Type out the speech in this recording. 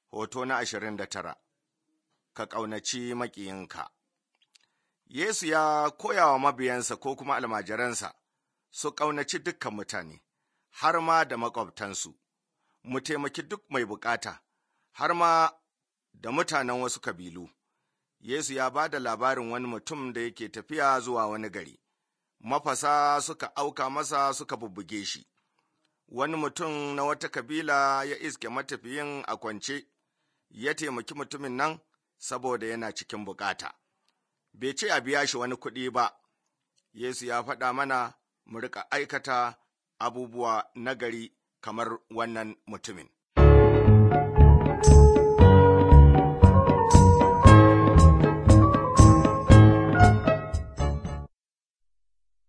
Hoto na ashirin da tara Ka ƙaunaci maƙiyinka Yesu ya koya wa mabiyansa ko kuma almajiransa su ƙaunaci dukkan mutane, har ma da maƙwabtansu, mu taimaki duk mai bukata, har ma da mutanen wasu kabilu. Yesu ya ba da labarin wani mutum da yake tafiya zuwa wani gari, mafasa suka auka masa suka bubbuge shi. Wani mutum na wata kabila ya iske matafiyin a kwance, ya taimaki mutumin nan saboda yana cikin bukata. Bai ce a biya shi wani kuɗi ba, Yesu ya faɗa mana mu riƙa aikata abubuwa nagari kamar wannan mutumin.